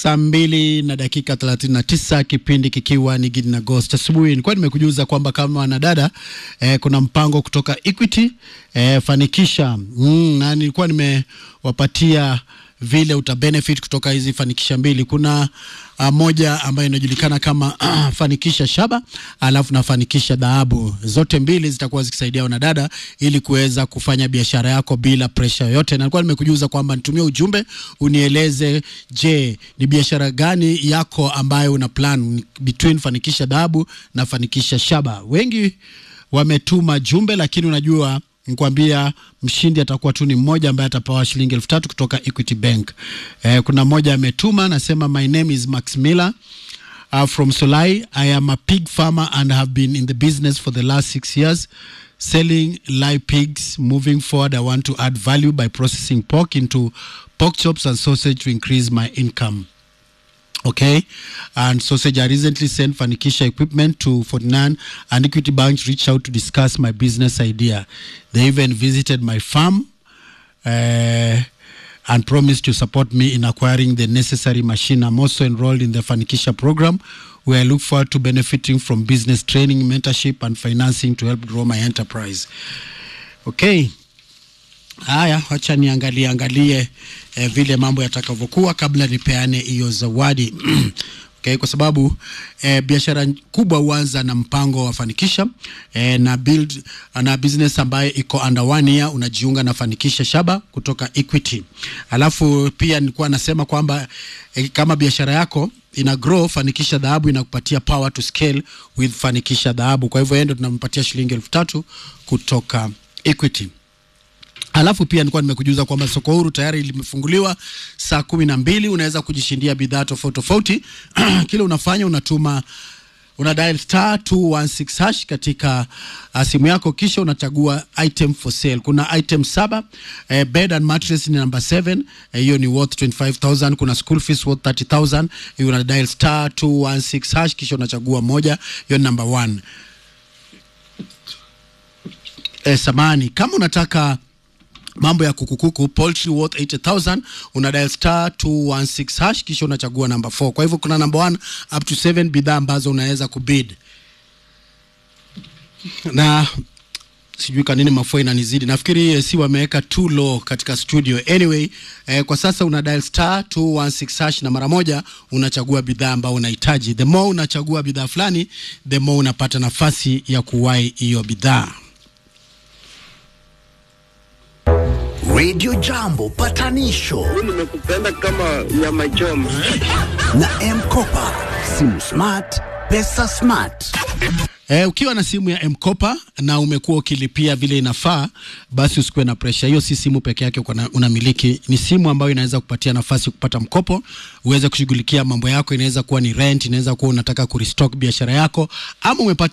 saa mbili na dakika thelathini na tisa kipindi kikiwa ni Gidi na Ghost asubuhi. Nilikuwa nimekujuza kwamba kama wanadada eh, kuna mpango kutoka Equity eh, fanikisha mm, na nilikuwa nimewapatia vile uta benefit kutoka hizi fanikisha mbili. Kuna uh, moja ambayo inajulikana kama fanikisha shaba, alafu na fanikisha dhahabu. Zote mbili zitakuwa zikisaidia wanadada ili kuweza kufanya biashara yako bila pressure yoyote. Na nilikuwa nimekujuza kwamba nitumie ujumbe unieleze, je, ni biashara gani yako ambayo una plan between fanikisha dhahabu na fanikisha shaba. Wengi wametuma jumbe, lakini unajua nikwambia mshindi atakuwa tu ni mmoja ambaye atapewa shilingi elfu tatu kutoka Equity Bank. Eh, kuna mmoja ametuma nasema, my name is Max Miller uh, from Solai. I am a pig farmer and have been in the business for the last six years selling live pigs. Moving forward, I want to add value by processing pork into pork chops and sausage to increase my income. Okay, and sausage. I recently sent Fanikisha equipment to Fortnan and Equity Bank reached out to discuss my business idea. They even visited my farm uh, and promised to support me in acquiring the necessary machine. I'm also enrolled in the Fanikisha program where I look forward to benefiting from business training, mentorship, and financing to help grow my enterprise. Okay. Haya, wacha niangalie angalie eh, vile mambo yatakavyokuwa kabla nipeane hiyo zawadi okay, kwa sababu eh, biashara kubwa huanza na mpango wa Fanikisha eh, na build na business ambayo iko under one year unajiunga na Fanikisha Shaba kutoka Equity. Alafu pia nilikuwa nasema kwamba eh, kama biashara yako ina grow, Fanikisha Dhahabu inakupatia power to scale with Fanikisha Dhahabu. Kwa hivyo yeye ndo tunampatia shilingi elfu tatu kutoka Equity. Alafu pia nilikuwa nimekujuza kwamba soko huru tayari limefunguliwa saa kumi na mbili. Unaweza kujishindia bidhaa tofauti tofauti. Kile unafanya unatuma una dial star 216 hash katika uh, simu yako, kisha unachagua item for sale. Kuna item saba eh, bed and mattress ni number 7 hiyo eh, ni worth 25000 kuna school fees worth 30000 hiyo una dial star 216 hash kisha unachagua moja, hiyo ni number 1 eh, samani kama unataka mambo ya kukukuku poultry worth 80000 una dial star 216 hash kisha unachagua namba 4 kwa hivyo kuna namba 1 up to 7 bidhaa ambazo unaweza kubid na sijui kwa nini mafua inanizidi nafikiri eh, si wameweka too low katika studio anyway eh, kwa sasa una dial star 216 hash na mara moja unachagua bidhaa ambayo unahitaji the more unachagua bidhaa fulani the more unapata nafasi ya kuwahi hiyo bidhaa Radio Jambo patanisho nimekupenda kama nyama choma. na Mkopa, simu smart, pesa smart. Eh, ukiwa na simu ya M-Kopa na umekuwa ukilipia vile inafaa, basi usikuwe na presha. Hiyo si simu peke yake uko na- unamiliki, ni simu ambayo inaweza kupatia nafasi kupata mkopo, uweze kushughulikia mambo yako. Inaweza kuwa ni rent, inaweza kuwa unataka kurestock biashara yako, ama umepata